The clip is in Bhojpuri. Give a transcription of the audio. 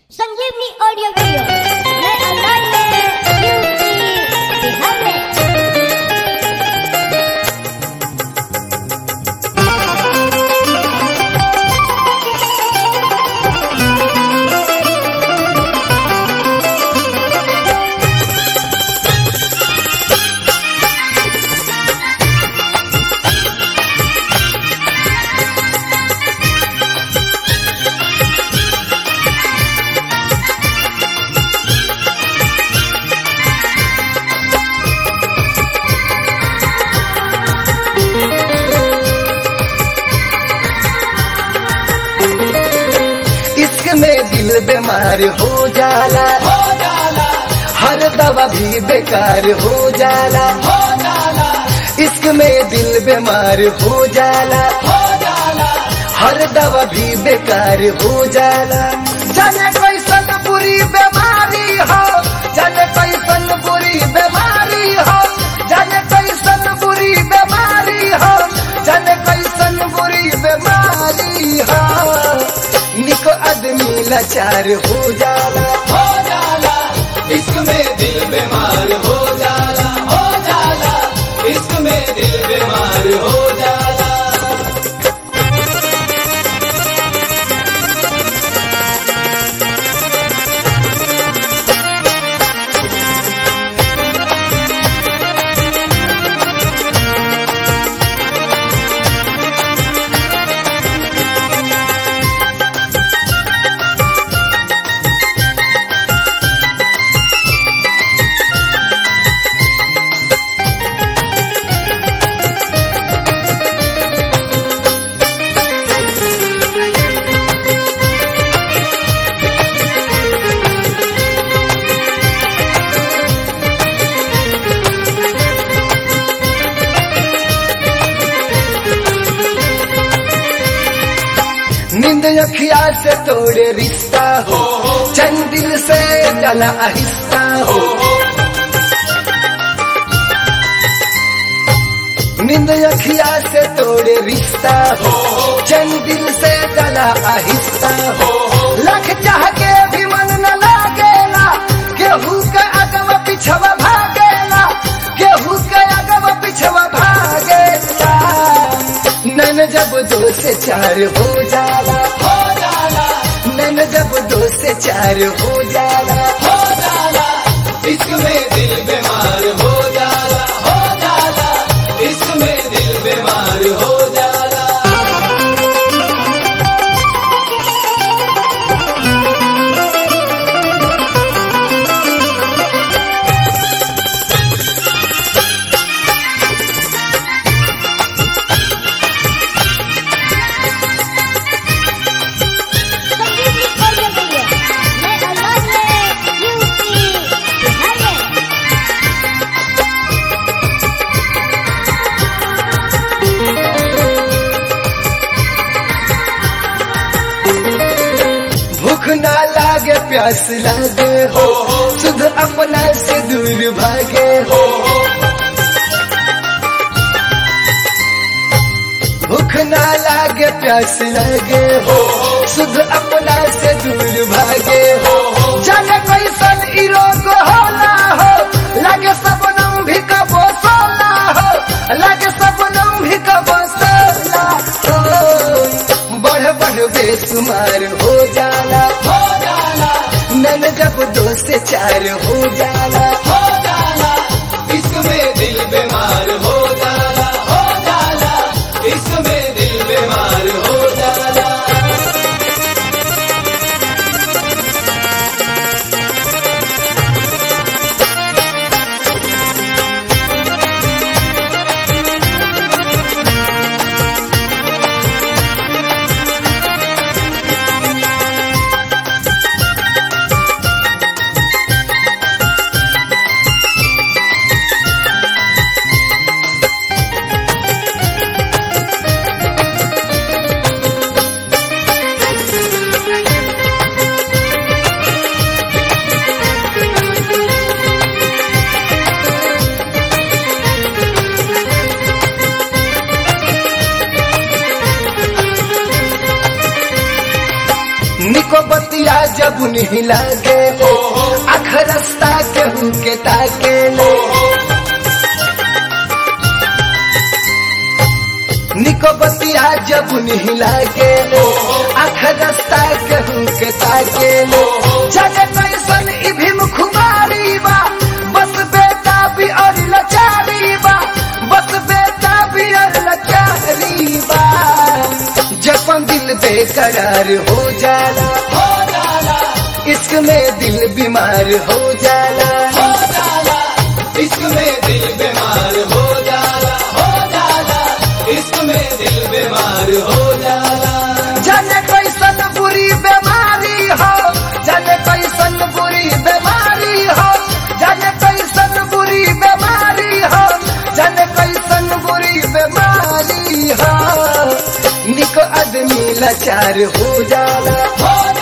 संजीवनी ऑडियो वीडियो नए अंदाज में यूपी बिहार में इश्क में दिल बीमार हो जाला हो जाला हर दवा भी बेकार हो जाला हो जाला इश्क में दिल बीमार हो जाला हो जाला हर दवा भी बेकार हो जाला जाने कैसन बुरी बीमारी हो जाने कैसन बुरी बीमारी हो जाने कैसन बुरी बीमारी हो जाने कैसन बुरी बीमारी हो निको आदमी लाचार हो जाला हो जाला इश्क में दिल बीमार हो जाला हो जाला इश्क में दिल बीमार हो जाला नींद अखिया से तोड़े रिश्ता हो चंदिल से डला आहिस्ता हो नींद अखिया से तोड़े रिश्ता हो चंदिल से डला आहिस्ता हो लख चाह के भी मन न लागेला केहू के अगवा पिछवा भागेला केहू के अगवा पिछवा भागेला नन जब दो से चार हो जाला हो जाला नन जब दो से चार हो जाला हो जाला इश्क में दिल बीमार हो जाला हो जाला इश्क में दिल बीमार हो जाला संजीवनी ऑडियो वीडियो नए अंदाज में यूपी बिहार में भूख ना लागे प्यास लागे हो सुध अपना से दूर भागे हो भूख ना लागे प्यास लागे हो सुध अपना से दूर भागे हो जाने कैसन ई रोग होला हो लागे सपनम भी कबो सोला हो लागे सपनम भी कबो सोला हो बढ़ बढ़ बेसुमार हो जाला हो जाला नन जब दो से चार हो जाला हो जाला इसमें दिल बीमार हो जाला हो जाला इसमें दिल बीमार हो जाला बतिया जब नहीं लागे अख रास्ता केहू के ताके ले निको बतिया जब नहीं लागे अख रास्ता केहू के ताके ले जगे कैसन ई भीम खुमारी बा बस बेटा भी और लचारी बा बस बेटा भी और लचारी बा जपन दिल बेकरार हो जाला हो जाला इश्क में दिल बीमार हो जाला हो जाला इश्क में दिल बीमार हो जाला हो जाला इश्क में दिल बीमार हो जाला जाने कैसन बुरी बीमारी हो जाने कैसन बुरी बीमारी हो जाने कैसन बुरी बीमारी हो जाने कैसन बुरी बीमारी हो निको आदमी लाचार हो जाला हो